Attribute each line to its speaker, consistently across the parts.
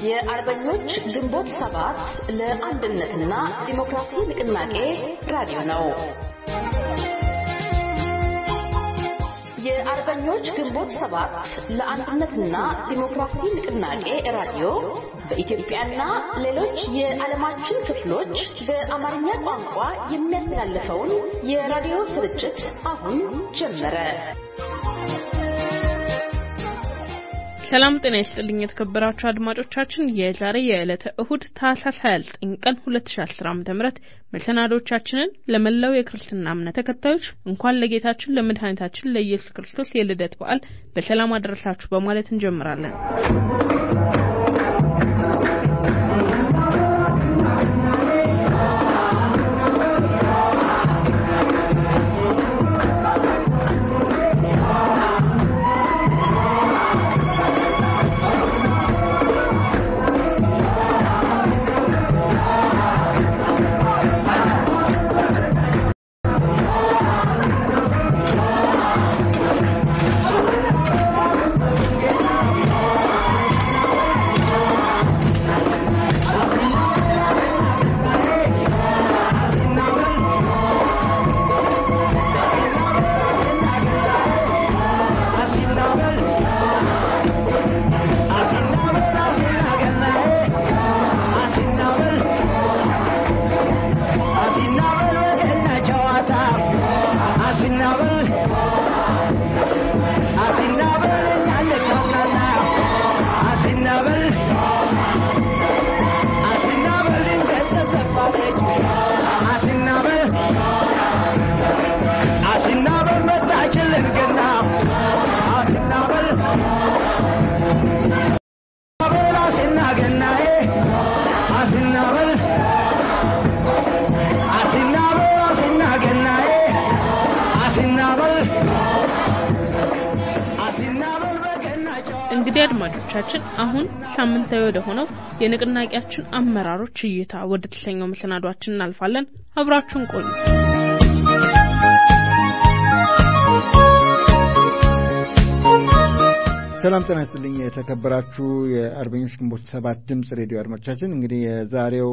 Speaker 1: የአርበኞች ግንቦት ሰባት ለአንድነትና ዲሞክራሲ ንቅናቄ ራዲዮ ነው። የአርበኞች ግንቦት ሰባት ለአንድነትና ዲሞክራሲ ንቅናቄ ራዲዮ በኢትዮጵያና ሌሎች የዓለማችን ክፍሎች በአማርኛ ቋንቋ የሚያስተላልፈውን የራዲዮ ስርጭት አሁን ጀመረ።
Speaker 2: ሰላም ጤና ይስጥልኝ የተከበራችሁ አድማጮቻችን የዛሬ የዕለተ እሁድ ታህሳስ 29 ቀን 2010 ዓ.ም መሰናዶቻችንን ለመላው የክርስትና እምነት ተከታዮች እንኳን ለጌታችን ለመድኃኒታችን ለኢየሱስ ክርስቶስ የልደት በዓል በሰላም አደረሳችሁ በማለት እንጀምራለን። እንግዲህ አድማጮቻችን አሁን ሳምንታዊ ወደ ሆነው የንቅናቄያችን አመራሮች እይታ ወደ ተሰኘው መሰናዷችን እናልፋለን። አብራችሁን ቆዩ።
Speaker 3: ሰላም ጤና ይስጥልኝ። የተከበራችሁ የአርበኞች ግንቦት ሰባት ድምፅ ሬዲዮ አድማጮቻችን እንግዲህ የዛሬው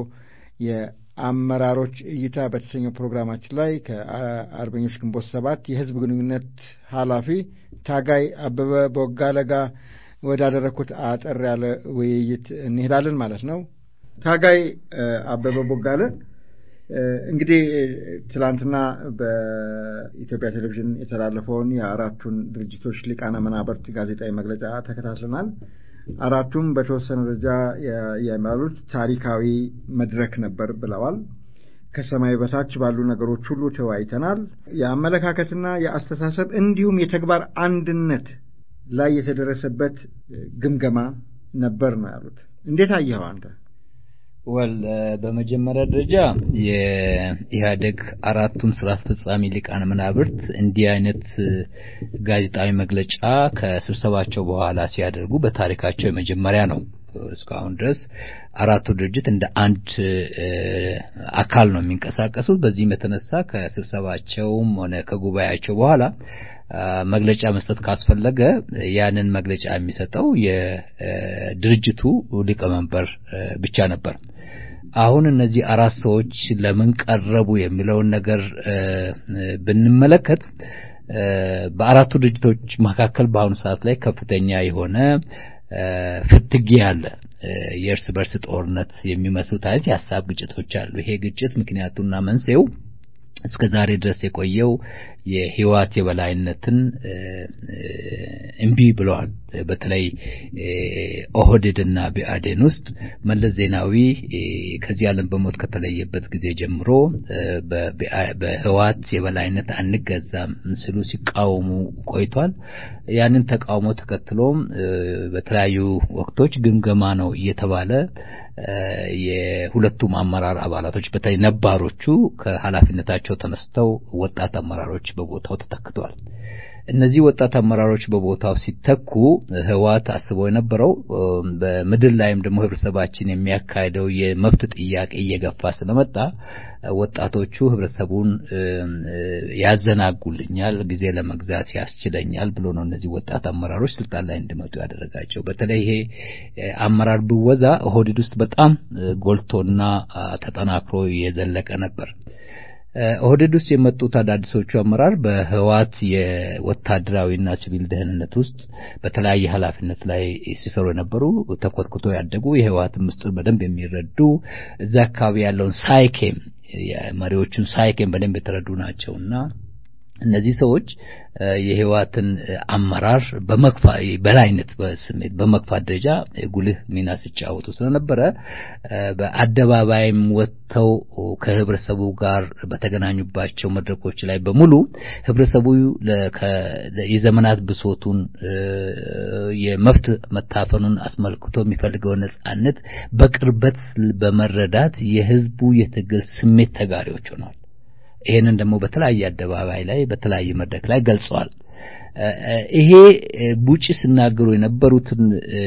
Speaker 3: የአመራሮች እይታ በተሰኘው ፕሮግራማችን ላይ ከአርበኞች ግንቦት ሰባት የህዝብ ግንኙነት ኃላፊ ታጋይ አበበ ቦጋለ ጋር ወዳደረግኩት አጠር ያለ ውይይት እንሄዳለን ማለት ነው። ታጋይ አበበ ቦጋለ እንግዲህ ትላንትና በኢትዮጵያ ቴሌቪዥን የተላለፈውን የአራቱን ድርጅቶች ሊቃነ መናብርት ጋዜጣዊ መግለጫ ተከታትለናል። አራቱም በተወሰነ ደረጃ የሚያሉት ታሪካዊ መድረክ ነበር ብለዋል። ከሰማይ በታች ባሉ ነገሮች ሁሉ ተወያይተናል። የአመለካከትና የአስተሳሰብ እንዲሁም የተግባር አንድነት ላይ የተደረሰበት ግምገማ ነበር ነው ያሉት። እንዴት አየኸው አንተ?
Speaker 4: ወል በመጀመሪያ ደረጃ የኢህአዴግ አራቱም ስራ አስፈጻሚ ሊቃነ መናብርት እንዲህ አይነት ጋዜጣዊ መግለጫ ከስብሰባቸው በኋላ ሲያደርጉ በታሪካቸው የመጀመሪያ ነው። እስካሁን ድረስ አራቱ ድርጅት እንደ አንድ አካል ነው የሚንቀሳቀሱት። በዚህም የተነሳ ከስብሰባቸውም ሆነ ከጉባኤያቸው በኋላ መግለጫ መስጠት ካስፈለገ ያንን መግለጫ የሚሰጠው የድርጅቱ ሊቀመንበር ብቻ ነበር። አሁን እነዚህ አራት ሰዎች ለምን ቀረቡ የሚለውን ነገር ብንመለከት በአራቱ ድርጅቶች መካከል በአሁኑ ሰዓት ላይ ከፍተኛ የሆነ ፍትጊያ አለ። የእርስ በርስ ጦርነት የሚመስሉት አይነት የሀሳብ ግጭቶች አሉ። ይሄ ግጭት ምክንያቱና መንስኤው እስከ ዛሬ ድረስ የቆየው የህወሓት የበላይነትን እምቢ ብለዋል። በተለይ ኦህዴድና ብአዴን ውስጥ መለስ ዜናዊ ከዚህ ዓለም በሞት ከተለየበት ጊዜ ጀምሮ በህወሓት የበላይነት አንገዛም ስሉ ሲቃወሙ ቆይቷል። ያንን ተቃውሞ ተከትሎም በተለያዩ ወቅቶች ግምገማ ነው እየተባለ የሁለቱም አመራር አባላቶች በተለይ ነባሮቹ ከኃላፊነታቸው ተነስተው ወጣት አመራሮች በቦታው ተተክተዋል። እነዚህ ወጣት አመራሮች በቦታው ሲተኩ ህወሓት አስበው የነበረው በምድር ላይም ደግሞ ህብረተሰባችን የሚያካሄደው የመብት ጥያቄ እየገፋ ስለመጣ ወጣቶቹ ህብረተሰቡን ያዘናጉልኛል፣ ጊዜ ለመግዛት ያስችለኛል ብሎ ነው እነዚህ ወጣት አመራሮች ስልጣን ላይ እንዲመጡ ያደረጋቸው። በተለይ ይሄ አመራር ብወዛ ኦህዴድ ውስጥ በጣም ጎልቶና ተጠናክሮ የዘለቀ ነበር። ኦህዴድ ውስጥ የመጡት አዳዲሶቹ አመራር በህወሓት የወታደራዊና ሲቪል ደህንነት ውስጥ በተለያየ ኃላፊነት ላይ ሲሰሩ የነበሩ ተኮትኩቶ ያደጉ የህወሓትን ምስጢር በደንብ የሚረዱ እዛ አካባቢ ያለውን ሳይኬም የመሪዎቹን ሳይኬም በደንብ የተረዱ ናቸውና እነዚህ ሰዎች የህወሓትን አመራር በመግፋ በላይነት በስሜት በመግፋት ደረጃ ጉልህ ሚና ሲጫወቱ ስለነበረ በአደባባይም ወጥተው ከህብረተሰቡ ጋር በተገናኙባቸው መድረኮች ላይ በሙሉ ህብረተሰቡ የዘመናት ብሶቱን የመብት መታፈኑን አስመልክቶ የሚፈልገውን ነጻነት በቅርበት በመረዳት የህዝቡ የትግል ስሜት ተጋሪዎች ሆነዋል። ይሄንን ደግሞ በተለያየ አደባባይ ላይ በተለያየ መድረክ ላይ ገልጸዋል። ይሄ ቡጭ ሲናገሩ የነበሩትን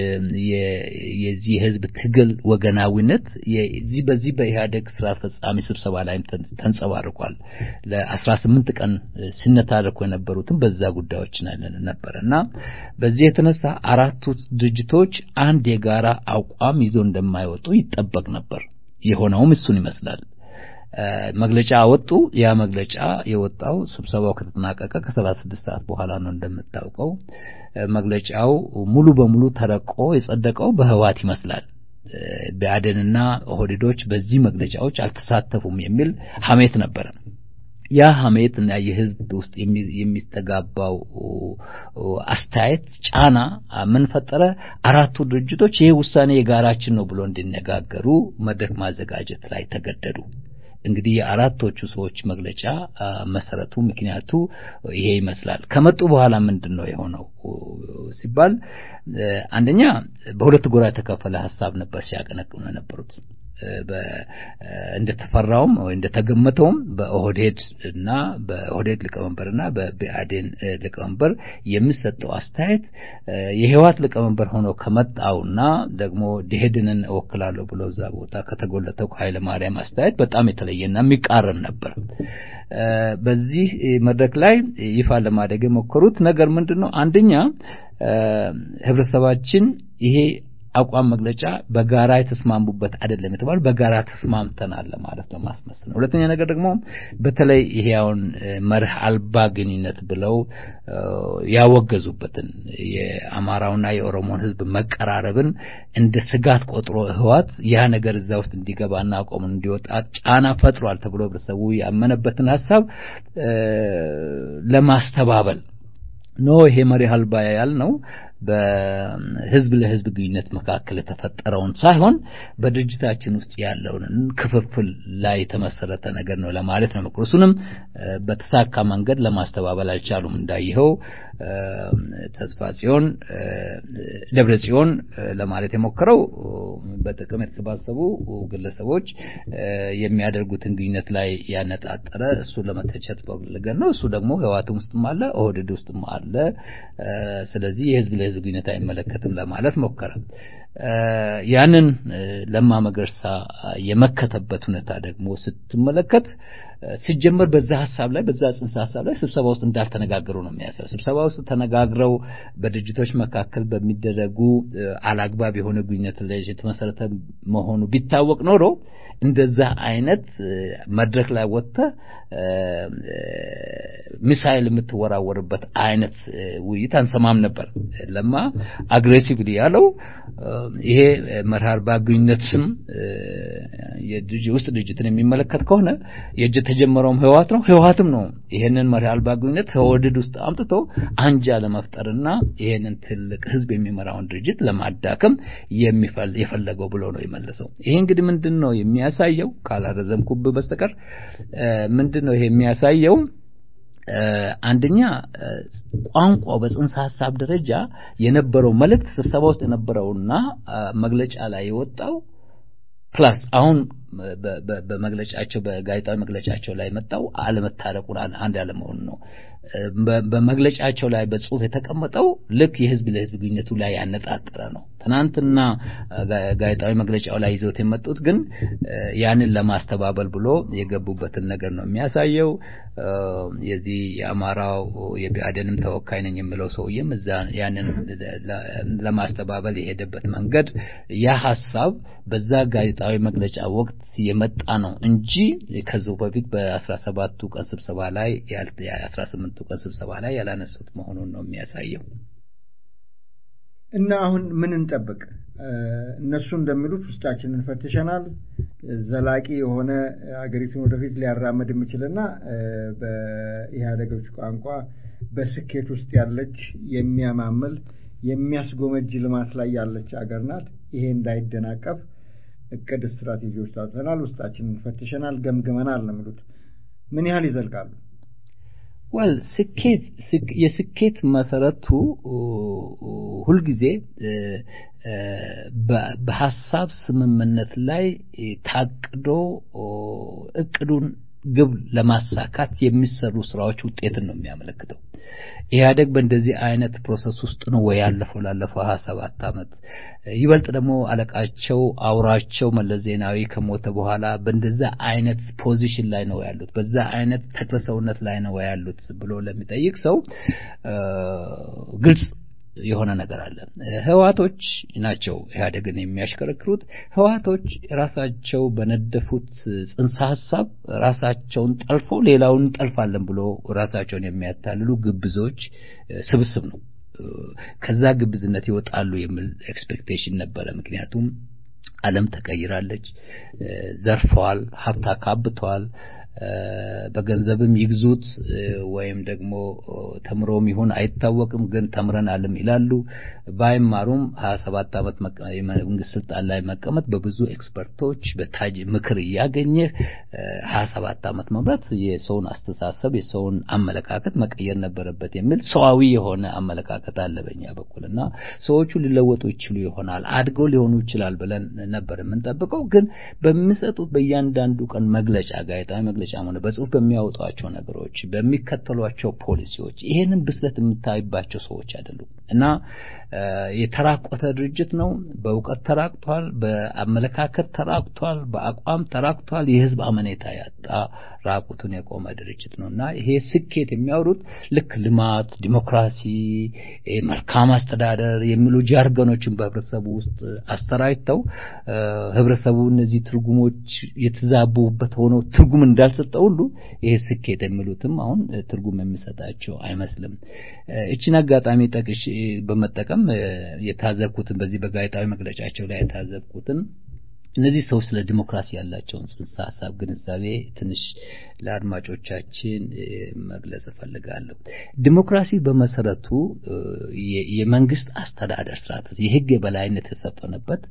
Speaker 4: የዚህ የህዝብ ትግል ወገናዊነት የዚህ በዚህ በኢህአዴግ ስራ አስፈጻሚ ስብሰባ ላይ ተንጸባርቋል። ለአስራ ስምንት ቀን ሲነታረኩ የነበሩትን በዛ ጉዳዮች ነበር እና በዚህ የተነሳ አራቱ ድርጅቶች አንድ የጋራ አቋም ይዞ እንደማይወጡ ይጠበቅ ነበር። የሆነውም እሱን ይመስላል። መግለጫ አወጡ። ያ መግለጫ የወጣው ስብሰባው ከተጠናቀቀ ከሰላሳ ስድስት ሰዓት በኋላ ነው። እንደምታውቀው መግለጫው ሙሉ በሙሉ ተረቆ የጸደቀው በህወሓት ይመስላል። ብአዴንና ኦህዴዶች በዚህ መግለጫዎች አልተሳተፉም የሚል ሀሜት ነበረ። ያ ሀሜት እና የህዝብ ውስጥ የሚስተጋባው አስተያየት ጫና ምን ፈጠረ? አራቱ ድርጅቶች ይሄ ውሳኔ የጋራችን ነው ብሎ እንዲነጋገሩ መድረክ ማዘጋጀት ላይ ተገደዱ። እንግዲህ የአራቶቹ ሰዎች መግለጫ መሰረቱ ምክንያቱ ይሄ ይመስላል። ከመጡ በኋላ ምንድን ነው የሆነው ሲባል አንደኛ በሁለት ጎራ የተከፈለ ሀሳብ ነበር ሲያቀነቅኑ የነበሩት። እንደተፈራውም ወይ እንደተገመተውም በኦህዴድ እና በኦህዴድ ሊቀመንበርና በብአዴን ሊቀመንበር የሚሰጠው አስተያየት የህወሓት ሊቀመንበር ሆኖ ከመጣውና ደግሞ ደኢህዴንን እወክላለሁ ብሎ እዛ ቦታ ከተጎለተው ከኃይለ ማርያም አስተያየት በጣም የተለየና የሚቃረን ነበር። በዚህ መድረክ ላይ ይፋ ለማድረግ የሞከሩት ነገር ምንድን ነው? አንደኛ ህብረተሰባችን ይሄ አቋም መግለጫ በጋራ የተስማሙበት አይደለም የተባሉ በጋራ ተስማምተናል ለማለት ነው ማስመሰል ነው። ሁለተኛ ነገር ደግሞ በተለይ ይሄ አሁን መርህ አልባ ግንኙነት ብለው ያወገዙበትን የአማራውና የኦሮሞን ህዝብ መቀራረብን እንደ ስጋት ቆጥሮ ህወሓት ያ ነገር እዛ ውስጥ እንዲገባና አቋሙን እንዲወጣ ጫና ፈጥሯል ተብሎ ህብረተሰቡ ያመነበትን ሀሳብ ለማስተባበል ኖ ይሄ መሪ አልባ ያልነው በህዝብ ለህዝብ ግንኙነት መካከል የተፈጠረውን ሳይሆን በድርጅታችን ውስጥ ያለውን ክፍፍል ላይ የተመሰረተ ነገር ነው ለማለት ነው። እሱንም በተሳካ መንገድ ለማስተባበል አልቻሉም። እንዳየኸው ተስፋ ጽዮን ደብረ ጽዮን ለማለት የሞከረው በጥቅም የተሰባሰቡ ግለሰቦች የሚያደርጉትን ግንኙነት ላይ ያነጣጠረ እሱን ለመተቸት ፈልገን ነው። እሱ ደግሞ ህወሓትም ውስጥም አለ፣ ኦህዴድ ውስጥም አለ። ስለዚህ የህዝብ ለህዝብ ግንኙነት አይመለከትም ለማለት ሞከረ። ያንን ለማ መገርሳ የመከተበት ሁኔታ ደግሞ ስትመለከት ሲጀመር በዛ ሀሳብ ላይ በዛ ጽንሰ ሀሳብ ላይ ስብሰባ ውስጥ እንዳልተነጋገሩ ነው የሚያሳየው። ስብሰባ ውስጥ ተነጋግረው በድርጅቶች መካከል በሚደረጉ አላግባብ የሆነ ግንኙነት ላይ የተመሰረተ መሆኑ ቢታወቅ ኖሮ እንደዛ አይነት መድረክ ላይ ወጥተህ ሚሳይል የምትወራወርበት አይነት ውይይት አንሰማም ነበር። ለማ አግሬሲቭሊ ያለው ይሄ መርህ አልባ ግንኙነትም የውስጥ ድርጅትን የሚመለከት ከሆነ የእጅ የተጀመረውም ህወሓት ነው፣ ህወሓትም ነው ይሄንን መርህ አልባ ግንኙነት ከወድድ ውስጥ አምጥቶ አንጃ ለመፍጠርና ይሄንን ትልቅ ህዝብ የሚመራውን ድርጅት ለማዳከም የፈለገው ብሎ ነው የመለሰው። ይሄ እንግዲህ ምንድን ነው የሚያሳየው? ካላረዘምኩብህ በስተቀር ምንድን ነው ይሄ የሚያሳየው? አንደኛ ቋንቋው በጽንሰ ሀሳብ ደረጃ የነበረው መልእክት ስብሰባ ውስጥ የነበረውና መግለጫ ላይ የወጣው ፕላስ አሁን በመግለጫቸው በጋዜጣዊ መግለጫቸው ላይ መጣው አለመታረቁን አንድ ያለመሆኑ ነው። በመግለጫቸው ላይ በጽሁፍ የተቀመጠው ልክ የህዝብ ለህዝብ ግንኙነቱ ላይ ያነጣጠረ ነው። ትናንትና ጋዜጣዊ መግለጫው ላይ ይዘውት የመጡት ግን ያንን ለማስተባበል ብሎ የገቡበትን ነገር ነው የሚያሳየው። የዚህ የአማራው የብአዴንም ተወካይ ነኝ የምለው ሰውዬም እዛ ያንን ለማስተባበል የሄደበት መንገድ ያ ሀሳብ በዛ ጋዜጣዊ መግለጫ ወቅት የመጣ ነው እንጂ ከዚሁ በፊት በአስራ ሰባቱ ቀን ስብሰባ ላይ የአስራ ስምንቱ ቀን ስብሰባ ላይ ያላነሱት መሆኑን ነው የሚያሳየው።
Speaker 3: እና አሁን ምን እንጠብቅ? እነሱ እንደሚሉት ውስጣችንን ፈትሸናል። ዘላቂ የሆነ አገሪቱን ወደፊት ሊያራምድ የሚችልና በኢህአዴጎች ቋንቋ በስኬት ውስጥ ያለች የሚያማምል የሚያስጎመጅ ልማት ላይ ያለች አገር ናት። ይሄ እንዳይደናቀፍ እቅድ፣ ስትራቴጂዎች ታውጥተናል፣ ውስጣችንን ፈትሸናል፣ ገምግመናል ነው የሚሉት። ምን ያህል ይዘልቃሉ?
Speaker 4: ወል ስኬት የስኬት መሰረቱ ሁልጊዜ በሀሳብ ስምምነት ላይ ታቅዶ እቅዱን ግብ ለማሳካት የሚሰሩ ስራዎች ውጤትን ነው የሚያመለክተው። ኢህአደግ በእንደዚህ አይነት ፕሮሰስ ውስጥ ነው ወይ ያለፈው ላለፈው ሀያ ሰባት ዓመት ይበልጥ ደግሞ አለቃቸው አውራቸው መለስ ዜናዊ ከሞተ በኋላ በእንደዛ አይነት ፖዚሽን ላይ ነው ያሉት፣ በዛ አይነት ተክለሰውነት ላይ ነው ያሉት ብሎ ለሚጠይቅ ሰው ግልጽ የሆነ ነገር አለ። ህዋቶች ናቸው ኢህአዴግን የሚያሽከረክሩት። ህዋቶች ራሳቸው በነደፉት ጽንሰ ሀሳብ ራሳቸውን ጠልፎ ሌላውን እንጠልፋለን ብሎ ራሳቸውን የሚያታልሉ ግብዞች ስብስብ ነው። ከዛ ግብዝነት ይወጣሉ የሚል ኤክስፔክቴሽን ነበረ። ምክንያቱም ዓለም ተቀይራለች፣ ዘርፈዋል፣ ሀብት አካብተዋል። በገንዘብም ይግዙት ወይም ደግሞ ተምሮም ይሁን አይታወቅም፣ ግን ተምረናልም ይላሉ። ባይማሩም ሀያ ሰባት ዓመት የመንግስት ስልጣን ላይ መቀመጥ በብዙ ኤክስፐርቶች በታጅ ምክር እያገኘህ ሀያ ሰባት ዓመት መምራት የሰውን አስተሳሰብ የሰውን አመለካከት መቀየር ነበረበት የሚል ሰዋዊ የሆነ አመለካከት አለ በኛ በኩል እና ሰዎቹ ሊለወጡ ይችሉ ይሆናል አድገው ሊሆኑ ይችላል ብለን ነበር የምንጠብቀው። ግን በሚሰጡት በእያንዳንዱ ቀን መግለጫ ጋዜጣዊ መግለጫ ሆነ በጽሁፍ በሚያወጧቸው ነገሮች በሚከተሏቸው ፖሊሲዎች ይሄንን ብስለት የምታይባቸው ሰዎች አይደሉም እና የተራቆተ ድርጅት ነው። በእውቀት ተራቅቷል፣ በአመለካከት ተራቅቷል፣ በአቋም ተራቅቷል። የህዝብ አመኔታ ያጣ ራቁቱን የቆመ ድርጅት ነው እና ይሄ ስኬት የሚያወሩት ልክ ልማት፣ ዲሞክራሲ፣ መልካም አስተዳደር የሚሉ ጃርገኖችን በህብረተሰቡ ውስጥ አስተራይተው ህብረተሰቡ እነዚህ ትርጉሞች የተዛቡበት ሆነው ትርጉም እንዳልሰጠ ሁሉ ይሄ ስኬት የሚሉትም አሁን ትርጉም የሚሰጣቸው አይመስልም። እችን አጋጣሚ ጠቅሽ በመጠቀም የታዘብኩትን በዚህ በጋዜጣዊ መግለጫቸው ላይ የታዘብኩትን እነዚህ ሰዎች ስለ ዲሞክራሲ ያላቸውን ጽንሰ ሀሳብ ግንዛቤ ትንሽ ለአድማጮቻችን መግለጽ እፈልጋለሁ። ዲሞክራሲ በመሰረቱ የመንግስት አስተዳደር ስርዓት፣ የህግ የበላይነት የሰፈነበት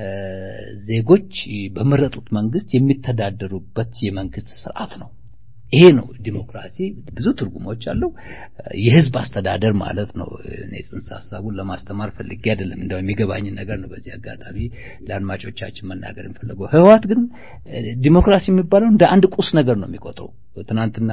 Speaker 4: ዜጎች በመረጡት መንግስት የሚተዳደሩበት የመንግስት ስርዓት ነው። ይሄ ነው ዲሞክራሲ። ብዙ ትርጉሞች አለው። የህዝብ አስተዳደር ማለት ነው። እኔ ጽንሰ ሀሳቡን ለማስተማር ፈልጌ አይደለም፣ እንደው የሚገባኝን ነገር ነው በዚህ አጋጣሚ ለአድማጮቻችን መናገር የምፈልገው። ህወሓት ግን ዲሞክራሲ የሚባለው እንደ አንድ ቁስ ነገር ነው የሚቆጥረው። ትናንትና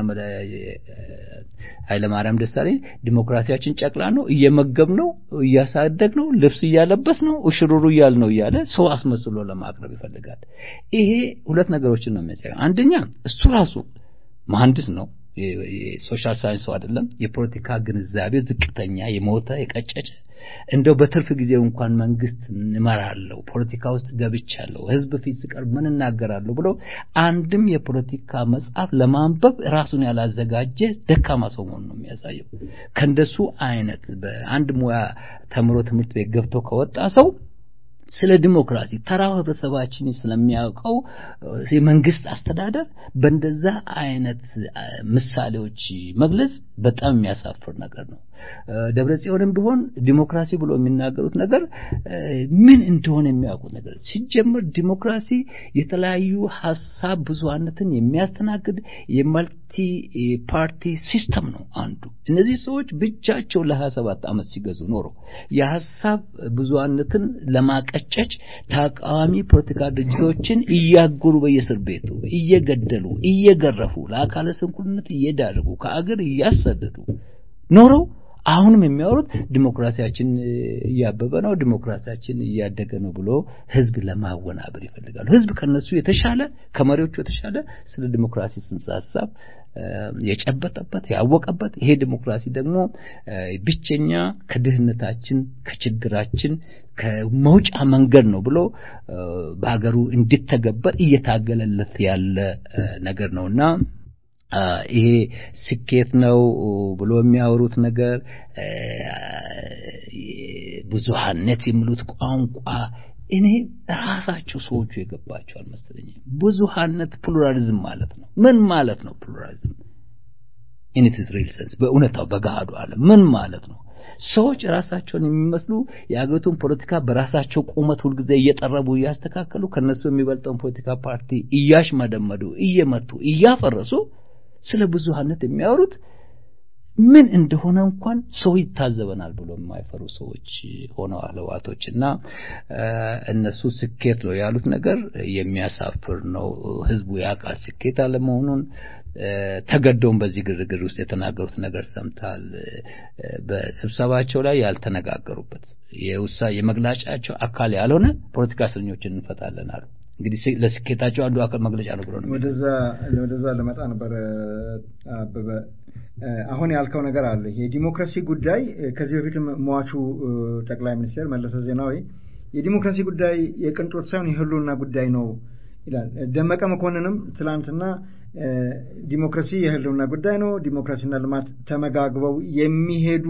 Speaker 4: ኃይለማርያም ደሳለኝ ዲሞክራሲያችን ጨቅላ ነው፣ እየመገብ ነው፣ እያሳደግ ነው፣ ልብስ እያለበስ ነው፣ እሽሩሩ እያል ነው እያለ ሰው አስመስሎ ለማቅረብ ይፈልጋል። ይሄ ሁለት ነገሮችን ነው የሚያሳየው። አንደኛ እሱ ራሱ መሐንዲስ ነው። የሶሻል ሳይንስ ሰው አይደለም። የፖለቲካ ግንዛቤ ዝቅተኛ፣ የሞተ የቀጨጨ እንደው በትርፍ ጊዜው እንኳን መንግስት እመራለሁ፣ ፖለቲካ ውስጥ ገብቻለሁ፣ ህዝብ ፊት ስቀርብ ምን እናገራለሁ ብሎ አንድም የፖለቲካ መጽሐፍ ለማንበብ ራሱን ያላዘጋጀ ደካማ ሰው መሆኑን ነው የሚያሳየው። ከእንደሱ አይነት በአንድ ሙያ ተምሮ ትምህርት ቤት ገብቶ ከወጣ ሰው ስለ ዲሞክራሲ ተራው ህብረተሰባችን ስለሚያውቀው የመንግስት አስተዳደር በእንደዛ አይነት ምሳሌዎች መግለጽ በጣም የሚያሳፍር ነገር ነው። ደብረ ጽዮንም ቢሆን ዲሞክራሲ ብሎ የሚናገሩት ነገር ምን እንደሆነ የሚያውቁት ነገር ሲጀምር ዲሞክራሲ የተለያዩ ሀሳብ ብዙሃነትን የሚያስተናግድ ፓርቲ ሲስተም ነው አንዱ። እነዚህ ሰዎች ብቻቸው ለሀያ ሰባት ዓመት ሲገዙ ኖሮ የሀሳብ ብዙሃነትን ለማቀጨጭ ተቃዋሚ ፖለቲካ ድርጅቶችን እያጎሩ በየእስር ቤቱ እየገደሉ እየገረፉ ለአካለ ስንኩልነት እየዳረጉ ከአገር እያሰደዱ ኖረው አሁንም የሚያወሩት ዲሞክራሲያችን እያበበ ነው፣ ዲሞክራሲያችን እያደገ ነው ብሎ ህዝብ ለማወናበር ይፈልጋሉ። ህዝብ ከነሱ የተሻለ ከመሪዎቹ የተሻለ ስለ ዲሞክራሲ ጽንሰ ሀሳብ የጨበጠበት ያወቀበት፣ ይሄ ዲሞክራሲ ደግሞ ብቸኛ ከድህነታችን ከችግራችን ከመውጫ መንገድ ነው ብሎ በሀገሩ እንዲተገበር እየታገለለት ያለ ነገር ነውና ይሄ ስኬት ነው ብሎ የሚያወሩት ነገር ብዙሃነት የሚሉት ቋንቋ እኔ ራሳቸው ሰዎቹ የገባቸው አልመሰለኝም። ብዙሃነት ፕሉራሊዝም ማለት ነው። ምን ማለት ነው ፕሉራሊዝም? ኢን ኢትስ ሪል ሴንስ በእውነታው በገሃዱ ዓለም ምን ማለት ነው? ሰዎች ራሳቸውን የሚመስሉ የአገሪቱን ፖለቲካ በራሳቸው ቁመት ሁልጊዜ እየጠረቡ እያስተካከሉ ከነሱ የሚበልጠውን ፖለቲካ ፓርቲ እያሽመደመዱ እየመቱ እያፈረሱ ስለ ብዙሃነት የሚያወሩት ምን እንደሆነ እንኳን ሰው ይታዘበናል ብሎ የማይፈሩ ሰዎች ሆነዋል ህዋቶች እና እነሱ ስኬት ነው ያሉት ነገር የሚያሳፍር ነው። ህዝቡ ያውቃል ስኬት አለመሆኑን። ተገደውም በዚህ ግርግር ውስጥ የተናገሩት ነገር ሰምታል። በስብሰባቸው ላይ ያልተነጋገሩበት የውሳ የመግለጫቸው አካል ያልሆነ ፖለቲካ እስረኞችን እንፈታለን አሉ። እንግዲህ ለስኬታቸው አንዱ አካል መግለጫ ነው ብሎ ነው።
Speaker 3: ወደዛ ወደዛ ልመጣ ነበር አበበ። አሁን ያልከው ነገር አለ። የዲሞክራሲ ጉዳይ ከዚህ በፊት ሟቹ ጠቅላይ ሚኒስትር መለሰ ዜናዊ የዲሞክራሲ ጉዳይ የቅንጦት ሳይሆን የህልውና ጉዳይ ነው ይላል። ደመቀ መኮንንም ትላንትና ዲሞክራሲ የህልውና ጉዳይ ነው፣ ዲሞክራሲና ልማት ተመጋግበው የሚሄዱ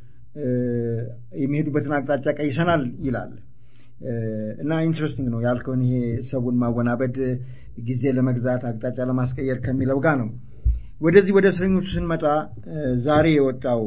Speaker 3: የሚሄዱበትን አቅጣጫ ቀይሰናል ይላል። እና ኢንትረስቲንግ ነው ያልከውን ይሄ ሰውን ማወናበድ ጊዜ ለመግዛት አቅጣጫ ለማስቀየር ከሚለው ጋር ነው። ወደዚህ ወደ እስረኞቹ ስንመጣ ዛሬ የወጣው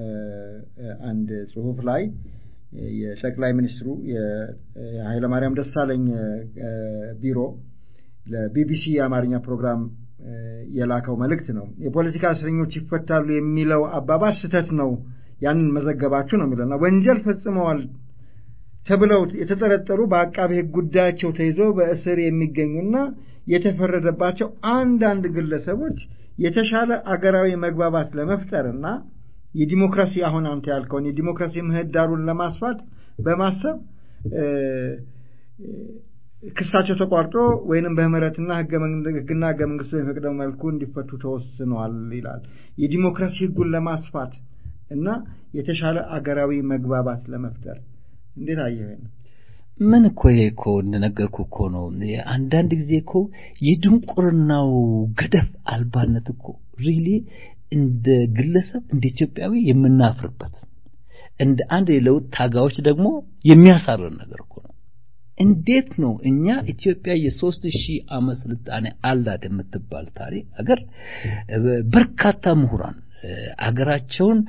Speaker 3: አንድ ጽሁፍ ላይ የጠቅላይ ሚኒስትሩ የኃይለማርያም ደሳለኝ ቢሮ ለቢቢሲ የአማርኛ ፕሮግራም የላከው መልእክት ነው። የፖለቲካ እስረኞች ይፈታሉ የሚለው አባባል ስህተት ነው፣ ያንን መዘገባችሁ ነው የሚለውና ወንጀል ፈጽመዋል ተብለው የተጠረጠሩ በአቃቤ ሕግ ጉዳያቸው ተይዞ በእስር የሚገኙና የተፈረደባቸው አንዳንድ ግለሰቦች የተሻለ አገራዊ መግባባት ለመፍጠርና የዲሞክራሲ አሁን አንተ ያልከውን የዲሞክራሲ ምህዳሩን ለማስፋት በማሰብ ክሳቸው ተቋርጦ ወይንም በምህረትና ህግና ህገ መንግስቱ በሚፈቅደው መልኩ እንዲፈቱ ተወስኗል ይላል። የዲሞክራሲ ህጉን ለማስፋት እና የተሻለ አገራዊ መግባባት ለመፍጠር እንዴት አየህ?
Speaker 4: ምን እኮ ይሄ እኮ እንደነገርኩ እኮ ነው። አንዳንድ ጊዜ እኮ የድንቁርናው ገደብ አልባነት እኮ ሪሊ እንደ ግለሰብ እንደ ኢትዮጵያዊ የምናፍርበት እንደ አንድ የለውጥ ታጋዮች ደግሞ የሚያሳርን ነገር እኮ ነው። እንዴት ነው እኛ ኢትዮጵያ የሶስት ሺህ ዓመት ስልጣኔ አላት የምትባል ታሪክ አገር በርካታ ምሁራን አገራቸውን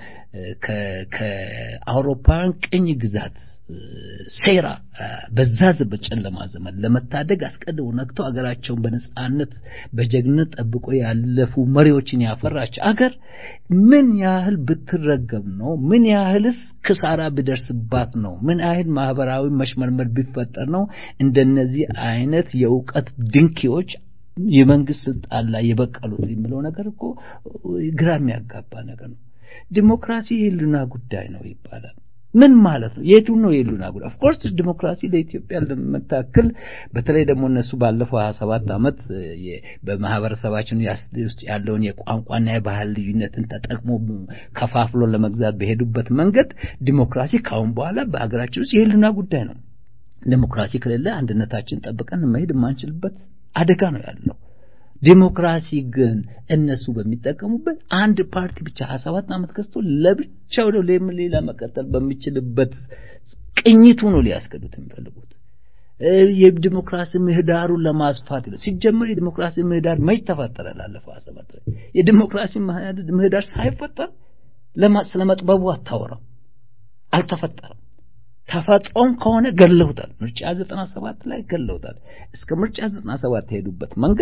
Speaker 4: ከአውሮፓውያን ቅኝ ግዛት ሴራ በዛ በጨለማ ዘመን ለመታደግ አስቀድሞ ነክተው አገራቸውን በነጻነት በጀግነት ጠብቆ ያለፉ መሪዎችን ያፈራች አገር ምን ያህል ብትረገም ነው? ምን ያህልስ ክሳራ ቢደርስባት ነው? ምን ያህል ማህበራዊ መሽመርመር ቢፈጠር ነው እንደነዚህ አይነት የእውቀት ድንኪዎች የመንግስት ስልጣን ላይ የበቀሉት የሚለው ነገር እኮ ግራ የሚያጋባ ነገር ነው። ዲሞክራሲ የህልውና ጉዳይ ነው ይባላል። ምን ማለት ነው? የቱ ነው የህልውና ጉዳይ? ኦፍኮርስ ዲሞክራሲ ለኢትዮጵያ ለመታክል በተለይ ደግሞ እነሱ ባለፈው ሀያ ሰባት ዓመት በማህበረሰባችን ውስጥ ያለውን የቋንቋና የባህል ልዩነትን ተጠቅሞ ከፋፍሎ ለመግዛት በሄዱበት መንገድ ዲሞክራሲ ካሁን በኋላ በሀገራችን ውስጥ የህልውና ጉዳይ ነው። ዲሞክራሲ ከሌለ አንድነታችን ጠብቀን መሄድ የማንችልበት አደጋ ነው ያለው። ዲሞክራሲ ግን እነሱ በሚጠቀሙበት አንድ ፓርቲ ብቻ ሀያ ሰባት ዓመት ገዝቶ ለብቻው ነው ሌላ መቀጠል በሚችልበት ቅኝቱ ነው ሊያስገዱት የሚፈልጉት። የዲሞክራሲ ምህዳሩን ለማስፋት ይላል። ሲጀመር የዲሞክራሲ ምህዳር መች ተፈጠረ? ላለፈው ሀያ ሰባት የዲሞክራሲ ምህዳር ሳይፈጠር ስለመጥበቡ አታወራም። አልተፈጠረም። ተፈጥሮም ከሆነ ገለውታል። ምርጫ 97 ላይ ገለውታል። እስከ ምርጫ 97 የሄዱበት መንገድ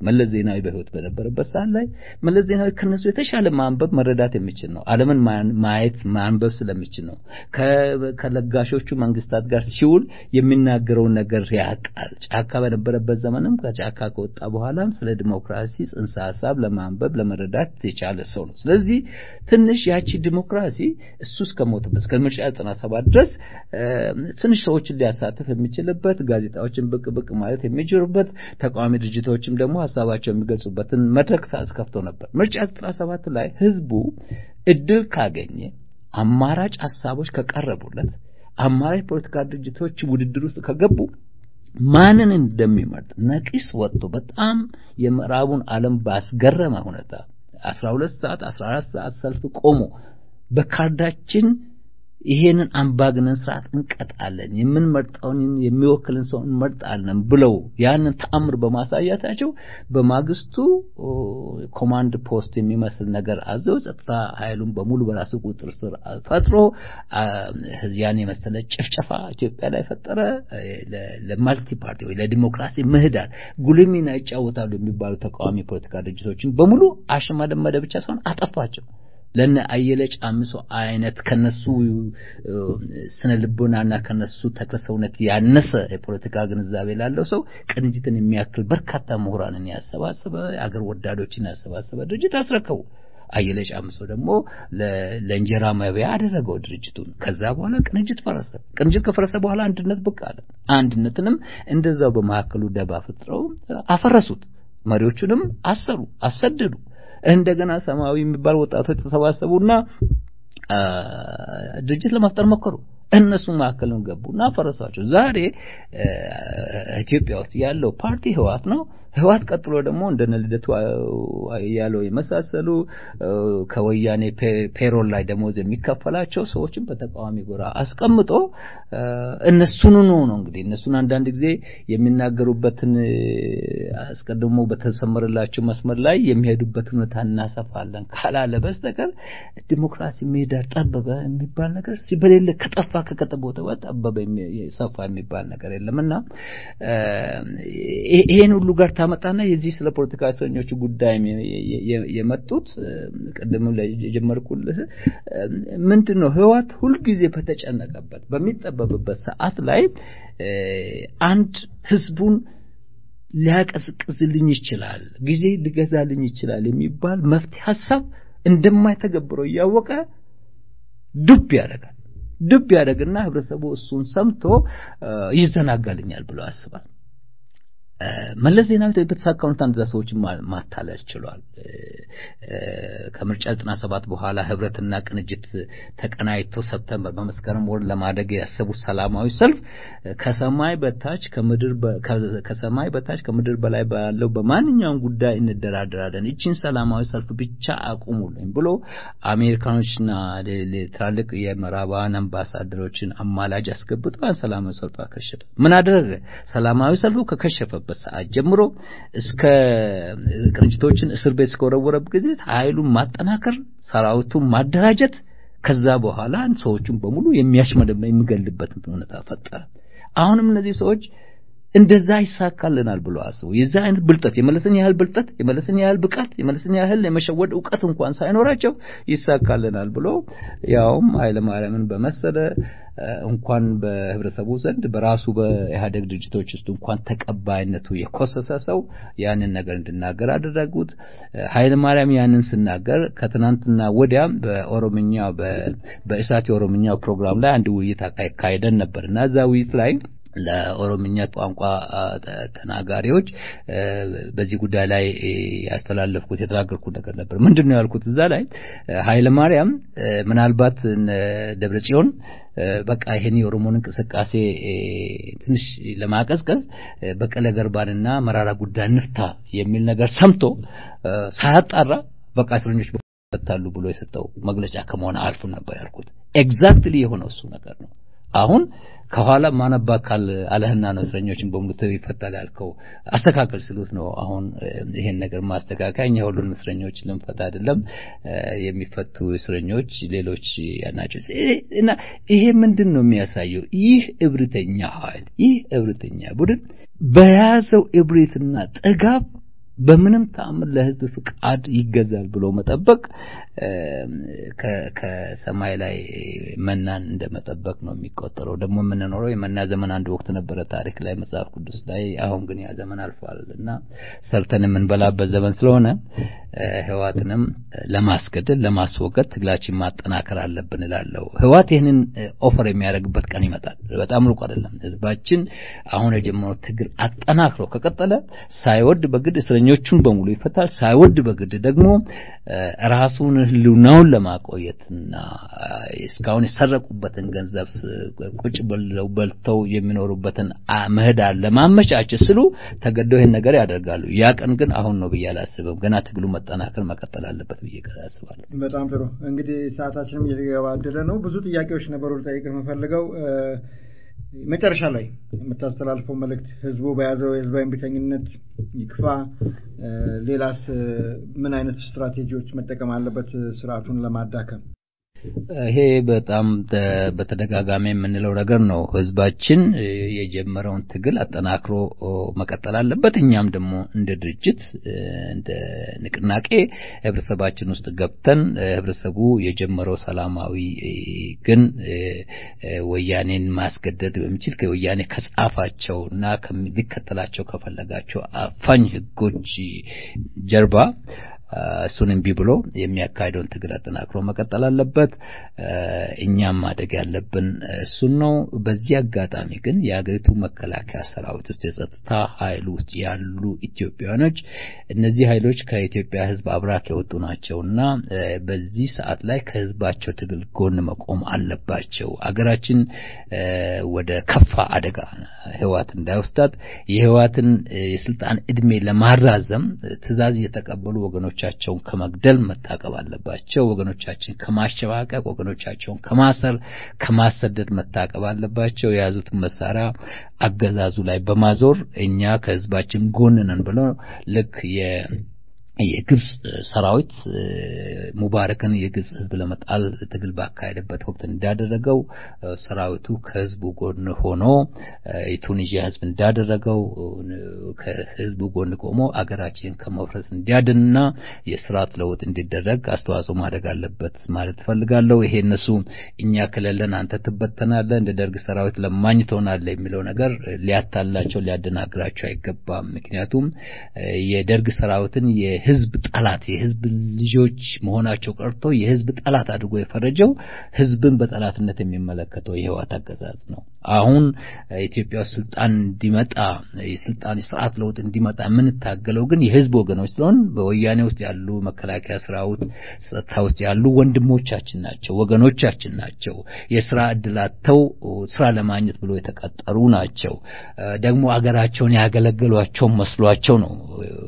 Speaker 4: መለስ ዜናዊ በህይወት በነበረበት ሰዓት ላይ መለስ ዜናዊ ከነሱ የተሻለ ማንበብ መረዳት የሚችል ነው። ዓለምን ማየት ማንበብ ስለሚችል ነው። ከለጋሾቹ መንግስታት ጋር ሲውል የሚናገረውን ነገር ያውቃል። ጫካ በነበረበት ዘመንም ከጫካ ከወጣ በኋላም ስለ ዲሞክራሲ ጽንሰ ሀሳብ ለማንበብ ለመረዳት የቻለ ሰው ነው። ስለዚህ ትንሽ ያቺ ዲሞክራሲ እሱ እስከሞተበት እስከ ምርጫ 97 ድረስ ትንሽ ሰዎችን ሊያሳትፍ የሚችልበት ጋዜጣዎችን ብቅ ብቅ ማለት የሚችሉበት ተቃዋሚ ድርጅቶችም ደግሞ ሀሳባቸው የሚገልጹበትን መድረክ አስከፍቶ ነበር። ምርጫ 97 ላይ ህዝቡ እድል ካገኘ አማራጭ ሀሳቦች ከቀረቡለት አማራጭ ፖለቲካ ድርጅቶች ውድድር ውስጥ ከገቡ ማንን እንደሚመርጥ ነቂስ ወጥቶ በጣም የምዕራቡን ዓለም ባስገረመ ሁኔታ 12 ሰዓት 14 ሰዓት ሰልፍ ቆሞ በካርዳችን ይሄንን አምባገነን ስርዓት እንቀጣለን፣ የምንመርጠውን የሚወክልን ሰው እንመርጣለን ብለው ያንን ተአምር በማሳያታቸው በማግስቱ ኮማንድ ፖስት የሚመስል ነገር አዘው ጸጥታ ኃይሉን በሙሉ በራሱ ቁጥጥር ስር ፈጥሮ ያን የመሰለ ጭፍጨፋ ኢትዮጵያ ላይ ፈጠረ። ለማልቲ ፓርቲ ወይ ለዲሞክራሲ ምህዳር ጉልህ ሚና ይጫወታሉ የሚባሉ ተቃዋሚ ፖለቲካ ድርጅቶችን በሙሉ አሸማደመደ ብቻ ሳይሆን አጠፋቸው። ለነ አየለ ጫምሶ አይነት ከነሱ ስነ ልቦናና ከነሱ ተክለ ሰውነት ያነሰ የፖለቲካ ግንዛቤ ላለው ሰው ቅንጅትን የሚያክል በርካታ ምሁራንን ያሰባሰበ አገር ወዳዶችን ያሰባሰበ ድርጅት አስረከቡ። አየለ ጫምሶ ደግሞ ለእንጀራ መብያ አደረገው ድርጅቱን። ከዛ በኋላ ቅንጅት ፈረሰ። ቅንጅት ከፈረሰ በኋላ አንድነት ብቅ አለ። አንድነትንም እንደዛው በመካከሉ ደባ ፈጥረው አፈረሱት። መሪዎቹንም አሰሩ፣ አሰደዱ። እንደገና ሰማያዊ የሚባል ወጣቶች ተሰባሰቡና ድርጅት ለመፍጠር ሞከሩ። እነሱ መካከልም ገቡና ፈረሳቸው። ዛሬ ኢትዮጵያ ውስጥ ያለው ፓርቲ ህዋት ነው። ህዋት ቀጥሎ ደግሞ እንደነ ልደቱ ያለው የመሳሰሉ ከወያኔ ፔሮል ላይ ደሞዝ የሚከፈላቸው ሰዎችን በተቃዋሚ ጎራ አስቀምጦ እነሱን ነው ነው እንግዲህ እነሱን አንዳንድ ጊዜ የሚናገሩበትን አስቀድሞ በተሰመረላቸው መስመር ላይ የሚሄዱበት ሁኔታ እናሰፋለን ካላለ በስተቀር ዲሞክራሲ ምህዳር ጠበበ የሚባል ነገር በሌለ ከጠፋ ከቀጠቦተ ጠበበ ሰፋ የሚባል ነገር የለምና ይሄን ሁሉ ጋር ታመጣና የዚህ ስለ ፖለቲካ እስረኞቹ ጉዳይ የመጡት ቅድም ላይ የጀመርኩልህ ምንድን ነው ህዋት ሁልጊዜ በተጨነቀበት በሚጠበብበት ሰዓት ላይ አንድ ህዝቡን ሊያቀዝቅዝልኝ ይችላል፣ ጊዜ ሊገዛልኝ ይችላል የሚባል መፍትሄ ሀሳብ እንደማይተገብረው እያወቀ ዱብ ያደርጋል። ዱብ ያደርግና ህብረተሰቡ እሱን ሰምቶ ይዘናጋልኛል ብሎ ያስባል። መለስ ዜናዊ በተሳካ ሁኔታ እንደዛ ሰዎችን ማታለል ችሏል። ከምርጫ 97 በኋላ ህብረትና ቅንጅት ተቀናይቶ ሰፕተምበር በመስከረም ወር ለማድረግ ያሰቡት ሰላማዊ ሰልፍ ከሰማይ በታች ከምድር ከሰማይ በታች ከምድር በላይ ባለው በማንኛውም ጉዳይ እንደራደራለን፣ እቺን ሰላማዊ ሰልፍ ብቻ አቁሙልኝ ብሎ አሜሪካኖችና ትላልቅ የምዕራባውያን አምባሳደሮችን አማላጅ አስገብቶ ሰላማዊ ሰልፍ አከሸፈ። ምን አደረገ? ሰላማዊ ሰልፉ ከከሸፈበት ሰዓት ጀምሮ እስከ ቅንጅቶችን እስር ቤት እስከወረወረበት ጊዜ ኃይሉን ማጠናከር፣ ሰራዊቱን ማደራጀት፣ ከዛ በኋላ ሰዎቹን በሙሉ የሚያሽመደመ የሚገልበት ሁኔታ ፈጠረ። አሁንም እነዚህ ሰዎች እንደዛ ይሳካልናል ብሎ አስቡ። የዛ አይነት ብልጠት የመለስን ያህል ብልጠት የመለስን ያህል ብቃት የመለስን ያህል የመሸወድ እውቀት እንኳን ሳይኖራቸው ይሳካልናል ብሎ ያውም ኃይለማርያምን በመሰለ እንኳን በህብረተሰቡ ዘንድ በራሱ በኢህአደግ ድርጅቶች ውስጥ እንኳን ተቀባይነቱ የኮሰሰ ሰው ያንን ነገር እንድናገር አደረጉት። ኃይለማርያም ያንን ስናገር ከትናንትና ወዲያም በኦሮምኛ በእሳት የኦሮምኛ ፕሮግራም ላይ አንድ ውይይት አካሄደን ነበር እና እዛ ውይይት ላይ ለኦሮምኛ ቋንቋ ተናጋሪዎች በዚህ ጉዳይ ላይ ያስተላለፍኩት የተናገርኩት ነገር ነበር። ምንድን ነው ያልኩት? እዛ ላይ ኃይለ ማርያም ምናልባት ደብረ ጽዮን በቃ ይሄን የኦሮሞን እንቅስቃሴ ትንሽ ለማቀዝቀዝ በቀለ ገርባንና መራራ ጉዳይ ንፍታ የሚል ነገር ሰምቶ ሳያጣራ በቃ እስረኞች ይፈታሉ ብሎ የሰጠው መግለጫ ከመሆን አልፎ ነበር ያልኩት። ኤግዛክትሊ የሆነው እሱ ነገር ነው። አሁን ከኋላ ማነባ ካል አለህና ነው እስረኞችን በሙሉ ይፈታል ያልከው አስተካከል ስሉት ነው። አሁን ይሄን ነገር ማስተካከያ እኛ ሁሉንም እስረኞች ልንፈታ አይደለም፣ የሚፈቱ እስረኞች ሌሎች ናቸው እና ይሄ ምንድን ነው የሚያሳየው? ይህ እብሪተኛ ኃይል ይህ እብሪተኛ ቡድን በያዘው እብሪትና ጥጋብ በምንም ተአምር ለህዝብ ፍቃድ ይገዛል ብሎ መጠበቅ ከሰማይ ላይ መናን እንደመጠበቅ ነው የሚቆጠረው። ደግሞ የምንኖረው የመና ዘመን አንድ ወቅት ነበረ ታሪክ ላይ መጽሐፍ ቅዱስ ላይ። አሁን ግን ያ ዘመን አልፏል እና ሰርተን የምንበላበት ዘመን ስለሆነ ህዋትንም ለማስገደል ለማስወገድ ትግላችን ማጠናከር አለብን እላለሁ። ህዋት ይህንን ኦፈር የሚያደርግበት ቀን ይመጣል። በጣም ሩቅ አይደለም። ህዝባችን አሁን የጀመረው ትግል አጠናክሮ ከቀጠለ ሳይወድ በግድ እስረኞቹን በሙሉ ይፈታል። ሳይወድ በግድ ደግሞ ራሱን ህልውናውን ለማቆየትና እስካሁን የሰረቁበትን ገንዘብ ቁጭ ብለው በልተው የሚኖሩበትን ምህዳር ለማመቻቸት ስሉ ተገደው ይህን ነገር ያደርጋሉ። ያ ቀን ግን አሁን ነው ብዬ አላስብም። ገና ትግሉ መጠናከር መቀጠል አለበት ብዬ አስባለሁ።
Speaker 3: በጣም ጥሩ። እንግዲህ ሰዓታችንም እየተገባደደ ነው። ብዙ ጥያቄዎች ነበሩ ልጠይቅ የምፈልገው መጨረሻ ላይ የምታስተላልፈው መልእክት ህዝቡ በያዘው የህዝባዊ እምቢተኝነት ይክፋ፣ ሌላስ ምን አይነት ስትራቴጂዎች መጠቀም አለበት ስርዓቱን ለማዳከም?
Speaker 4: ይሄ በጣም በተደጋጋሚ የምንለው ነገር ነው። ህዝባችን የጀመረውን ትግል አጠናክሮ መቀጠል አለበት። እኛም ደግሞ እንደ ድርጅት እንደ ንቅናቄ ህብረተሰባችን ውስጥ ገብተን ህብረተሰቡ የጀመረው ሰላማዊ ግን ወያኔን ማስገደድ በሚችል ከወያኔ ከጻፋቸው እና ሊከተላቸው ከፈለጋቸው አፋኝ ህጎች ጀርባ እሱን እምቢ ብሎ የሚያካሂደውን ትግል አጠናክሮ መቀጠል አለበት። እኛም ማደግ ያለብን እሱን ነው። በዚህ አጋጣሚ ግን የሀገሪቱ መከላከያ ሰራዊት ውስጥ የጸጥታ ኃይል ውስጥ ያሉ ኢትዮጵያውያኖች እነዚህ ኃይሎች ከኢትዮጵያ ህዝብ አብራክ የወጡ ናቸውና በዚህ ሰዓት ላይ ከህዝባቸው ትግል ጎን መቆም አለባቸው። አገራችን ወደ ከፋ አደጋ ህዋት እንዳይወስዳት የህዋትን የስልጣን እድሜ ለማራዘም ትዕዛዝ እየተቀበሉ ወገኖች ወገኖቻቸውን ከመግደል መታቀብ አለባቸው። ወገኖቻችን ከማሸባቀቅ፣ ወገኖቻቸውን ከማሰር፣ ከማሰደድ መታቀብ አለባቸው። የያዙትን መሳሪያ አገዛዙ ላይ በማዞር እኛ ከህዝባችን ጎን ነን ብለው ልክ የ የግብጽ ሰራዊት ሙባረክን የግብጽ ህዝብ ለመጣል ትግል ባካሄደበት ወቅት እንዳደረገው ሰራዊቱ ከህዝቡ ጎን ሆኖ የቱኒዥያ ህዝብ እንዳደረገው ከህዝቡ ጎን ቆሞ አገራችን ከመፍረስ እንዲያድንና የስርዓት ለውጥ እንዲደረግ አስተዋጽኦ ማድረግ አለበት ማለት እፈልጋለሁ። ይሄ እነሱ እኛ ከሌለን አንተ ትበተናለህ፣ እንደ ደርግ ሰራዊት ለማኝ ትሆናለህ የሚለው ነገር ሊያታላቸው ሊያደናግራቸው አይገባም። ምክንያቱም የደርግ ሰራዊትን የህዝብ ጠላት የህዝብ ልጆች መሆናቸው ቀርቶ የህዝብ ጠላት አድርጎ የፈረጀው ህዝብን በጠላትነት የሚመለከተው የህወሓት አገዛዝ ነው። አሁን ኢትዮጵያ ውስጥ ስልጣን እንዲመጣ የስልጣን ስርዓት ለውጥ እንዲመጣ የምንታገለው ግን የህዝብ ወገኖች ስለሆን በወያኔ ውስጥ ያሉ መከላከያ ሰራዊት ጸጥታ ውስጥ ያሉ ወንድሞቻችን ናቸው፣ ወገኖቻችን ናቸው። የስራ እድል አጥተው ስራ ለማግኘት ብሎ የተቀጠሩ ናቸው። ደግሞ አገራቸውን ያገለገሏቸው መስሏቸው ነው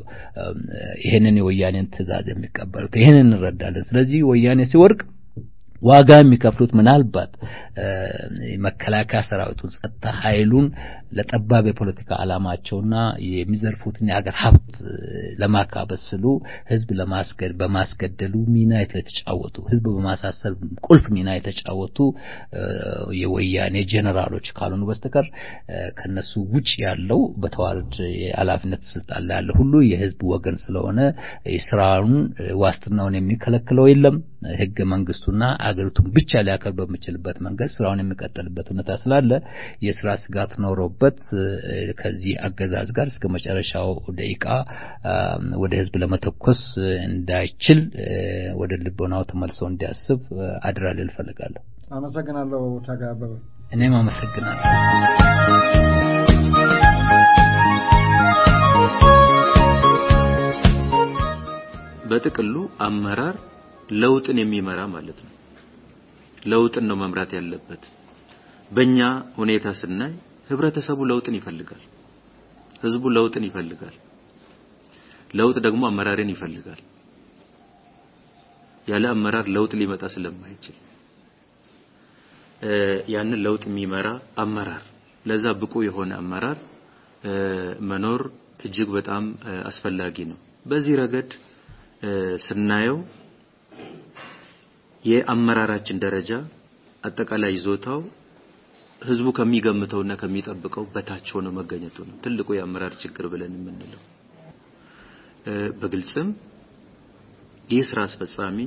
Speaker 4: ይህንን የወያኔን ትዕዛዝ የሚቀበሉት። ይህንን እንረዳለን። ስለዚህ ወያኔ ሲወድቅ ዋጋ የሚከፍሉት ምናልባት መከላከያ ሰራዊቱን ጸጥታ ኃይሉን ለጠባብ የፖለቲካ ዓላማቸውና የሚዘርፉትን የሀገር ሀብት ለማካበት ስሉ ህዝብ ለማስገድ በማስገደሉ ሚና የተጫወቱ ህዝብ በማሳሰር ቁልፍ ሚና የተጫወቱ የወያኔ ጄኔራሎች ካልሆኑ በስተቀር ከነሱ ውጭ ያለው በተዋረድ የኃላፊነት ስልጣን ላይ ያለ ሁሉ የህዝብ ወገን ስለሆነ የስራውን ዋስትናውን የሚከለክለው የለም። ህገ መንግስቱና አገሪቱን ብቻ ሊያከብር በሚችልበት መንገድ ስራውን የሚቀጥልበት ሁኔታ ስላለ የስራ ስጋት ኖሮበት ከዚህ አገዛዝ ጋር እስከ መጨረሻው ደቂቃ ወደ ህዝብ ለመተኮስ እንዳይችል ወደ ልቦናው ተመልሶ እንዲያስብ አድራ ልል እፈልጋለሁ።
Speaker 3: አመሰግናለሁ። ታጋይ አበበ።
Speaker 4: እኔም አመሰግናለሁ።
Speaker 5: በጥቅሉ አመራር ለውጥን የሚመራ ማለት ነው። ለውጥን ነው መምራት ያለበት። በእኛ ሁኔታ ስናይ ህብረተሰቡ ለውጥን ይፈልጋል። ህዝቡ ለውጥን ይፈልጋል። ለውጥ ደግሞ አመራርን ይፈልጋል። ያለ አመራር ለውጥ ሊመጣ ስለማይችል ያንን ለውጥ የሚመራ አመራር፣ ለዛ ብቁ የሆነ አመራር መኖር እጅግ በጣም አስፈላጊ ነው። በዚህ ረገድ ስናየው የአመራራችን ደረጃ አጠቃላይ ይዞታው ህዝቡ ከሚገምተውና ከሚጠብቀው በታች ሆኖ መገኘቱ ነው ትልቁ የአመራር ችግር ብለን የምንለው። በግልጽም ይህ ስራ አስፈጻሚ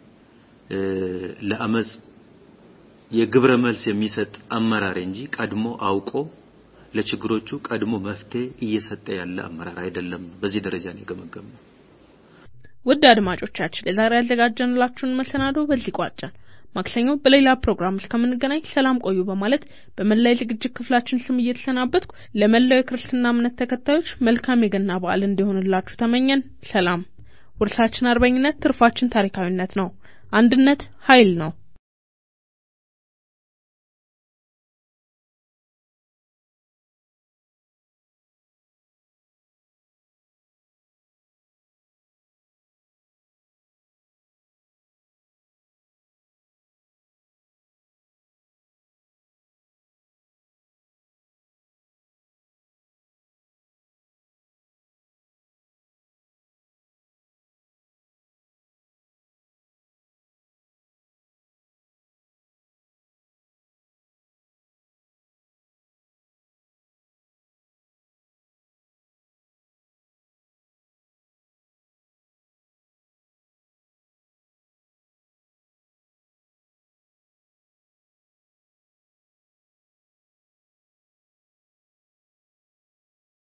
Speaker 5: ለአመጽ የግብረ መልስ የሚሰጥ አመራር እንጂ ቀድሞ አውቆ ለችግሮቹ ቀድሞ መፍትሄ እየሰጠ ያለ አመራር አይደለም። በዚህ ደረጃ ነው የገመገምነው።
Speaker 2: ውድ አድማጮቻችን ለዛሬ ያዘጋጀንላችሁን መሰናዶ በዚህ ቋጨን። ማክሰኞ በሌላ ፕሮግራም እስከምንገናኝ ሰላም ቆዩ በማለት በመላ የዝግጅት ክፍላችን ስም እየተሰናበትኩ ለመላው የክርስትና እምነት ተከታዮች መልካም የገና በዓል እንዲሆንላችሁ ተመኘን። ሰላም። ውርሳችን አርበኝነት፣ ትርፋችን ታሪካዊነት ነው። አንድነት ኃይል ነው።